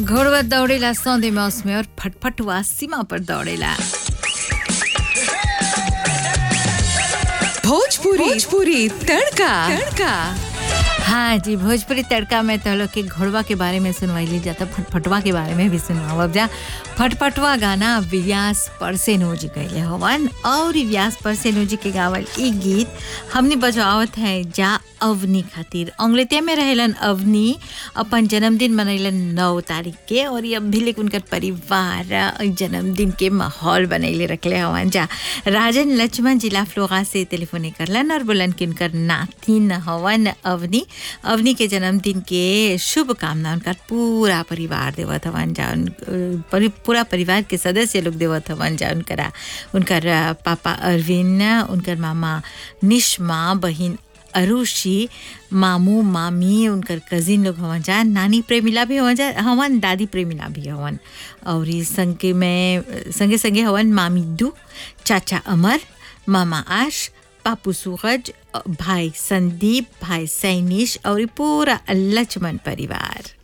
घोड़वा दौड़ेला सौंदे मौस में और फटफटुआ सीमा पर दौड़ेला भोजपुरी भोजपुरी तड़का तड़का हाँ जी भोजपुरी तड़का में तो लोग के घोड़वा के बारे में सुनवाई जाता फटफटवा के बारे में भी सुनवाओ अब जा फटफटवा गाना व्यास परसेनो जी गईले हवन और ई व्यास परसेनो जी के गावल ई गीत हमने बजावत है जा अवनी खातिर अंग्रेतिया में रहेलन अवनी अपन जन्मदिन मनैलन नौ तारीख के और ये अब भी लेकिन उनकर परिवार अ, जन्मदिन के माहौल बनैले रखले हवन जा राजन लक्ष्मण जिला फ्लोगा से टेलीफोन करलन और बोलन कि उनकर नातिन हवन अवनी अवनी के जन्मदिन के शुभकामना उनकर पूरा परिवार देवत हवन जा उन परि, पूरा परिवार के सदस्य लोग देवत हवन जा उनकरा उनकर अ, पापा अरविंद उनकर मामा निष्मा बहिन अरुषि मामू मामी उनकर कजिन लोग हवन जा नानी प्रेमिला भी हवन जा हवन दादी प्रेमिला भी हवन और ई संगे में संगे संगे हवन मामी दू चाचा अमर मामा आश पापू सूरज भाई संदीप भाई सैनिश और ई पूरा लक्ष्मण परिवार